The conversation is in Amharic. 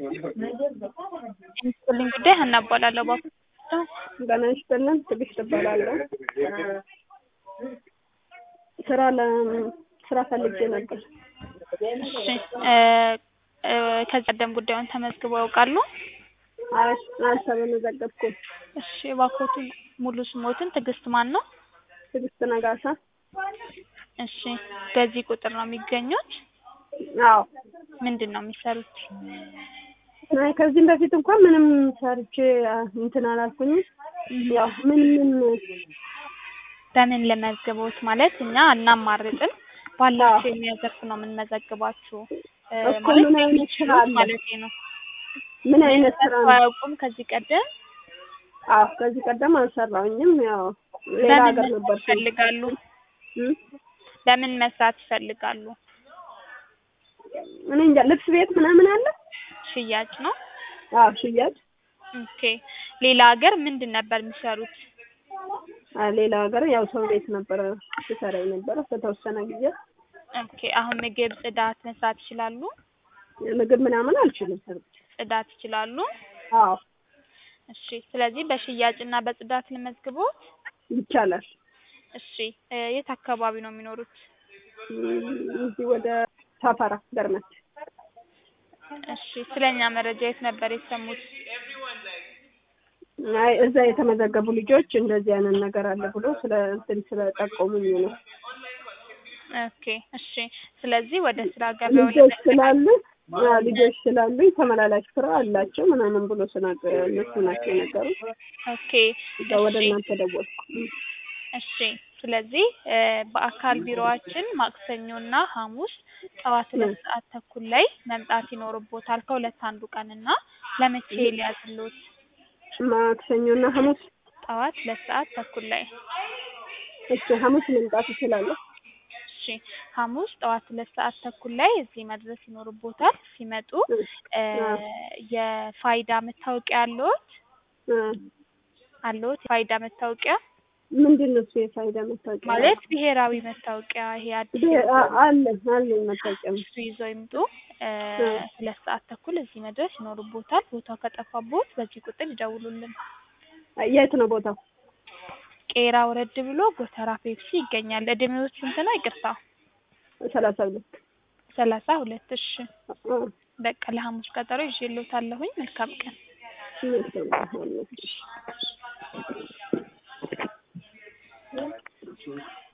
የሚስጥልኝ ጉዳይ ሀና እባላለሁ። ባኮ ጤና ይስጥልን ትዕግስት እባላለሁ። ስራ ለ ስራ ፈልጌ ነበር። እሺ እ እ ከዚህ ቀደም ጉዳዩን ተመዝግበው ያውቃሉ? አይ አልተመዘገብኩም። እሺ እባክዎትን ሙሉ ስሞትን ትዕግስት ማን ነው? ትዕግስት ነጋሳ። እሺ በዚህ ቁጥር ነው የሚገኙት? አዎ ምንድን ነው የሚሰሩት? አይ ከዚህም በፊት እንኳን ምንም ሰርቼ እንትን አላልኩኝም። ያው ምን ምን በምን ልመዝግቦት ማለት እኛ አናማርጥም ባላችሁ የሙያ ዘርፍ ነው የምንመዘግባችሁ እ እኮ ማለት ምን አይነት ስራ የሚችሉት አለ? ማለቴ ነው። ምን አይነት ስራ ነው? አያውቁም ከዚህ ቀደም አዎ ከዚህ ቀደም አልሰራሁኝም። ያው ሌላ በምን ሀገር መስራት ነበር ይፈልጋሉ? በምን መስራት ይፈልጋሉ? እኔ እንጃ ልብስ ቤት ምናምን አለ? ሽያጭ ነው። አዎ ሽያጭ። ኦኬ ሌላ ሀገር ምንድን ነበር የሚሰሩት? አ ሌላ ሀገር ያው ሰው ቤት ነበረ ስሰራ የነበረ በተወሰነ ጊዜ። ኦኬ አሁን ምግብ፣ ጽዳት መስራት ይችላሉ? ምግብ ምናምን አልችልም ሰርቼ። ጽዳት ይችላሉ? አዎ እሺ ስለዚህ በሽያጭና በጽዳት ልመዝግቦት? ይቻላል። እሺ እ የት አካባቢ ነው የሚኖሩት? እም፣ እዚህ ወደ ሳፋራ ገርመት። እሺ ስለኛ መረጃ የት ነበር የሰሙት? አይ እዛ የተመዘገቡ ልጆች እንደዚህ አይነት ነገር አለ ብሎ ስለ እንትን ስለጠቆሙኝ ነው። ኦኬ እሺ ስለዚህ ወደ ስራ ገበያው ልጆች ስላሉ አዎ ልጆች ስላሉኝ ተመላላሽ ስራ አላቸው ምናምን ብሎ ስናገር እነሱ ናቸው የነገሩት። ኦኬ እዛ ወደ እሺ እናንተ ደወልኩ። እም። እሺ ስለዚህ እ በአካል ቢሮዋችን ማክሰኞና ሐሙስ ጠዋት ሁለት ሰዓት ተኩል ላይ መምጣት ይኖርቦታል ከሁለት አንዱ ቀን እና ለመቼ ሊያዝልዎት? ማክሰኞና ሐሙስ ጠዋት ሁለት ሰዓት ተኩል ላይ እሺ ሐሙስ መምጣት እችላለሁ። እሺ ሐሙስ ጠዋት ሁለት ሰዓት ተኩል ላይ እዚህ መድረስ ይኖርቦታል። ሲመጡ እ የፋይዳ መታወቂያ አለዎት? እ አለዎት የፋይዳ መታወቂያ? ምንድን ነው እሱ የፋይዳ መታወቂያ? ማለት ብሔራዊ መታወቂያ ይሄ አዲስ ብ- አ- አለ አለኝ መታወቂያ። እሱ ይዘው ይምጡ። እ ሁለት ሰዓት ተኩል እዚህ መድረስ ይኖርቦታል። ቦታው ከጠፋቦት በዚህ ቁጥር ይደውሉልን። የት ነው ቦታው? ቄራ ወረድ ብሎ ጎተራ ፔፕሲ ይገኛል። እድሜዎት ስንት ነው? ይቅርታ ሰላሳ ሁለት ሰላሳ ሁለት እሺ እ በቃ ለሐሙስ ቀጠሮ ይዤልዎታለሁኝ። መልካም ቀን። እሺ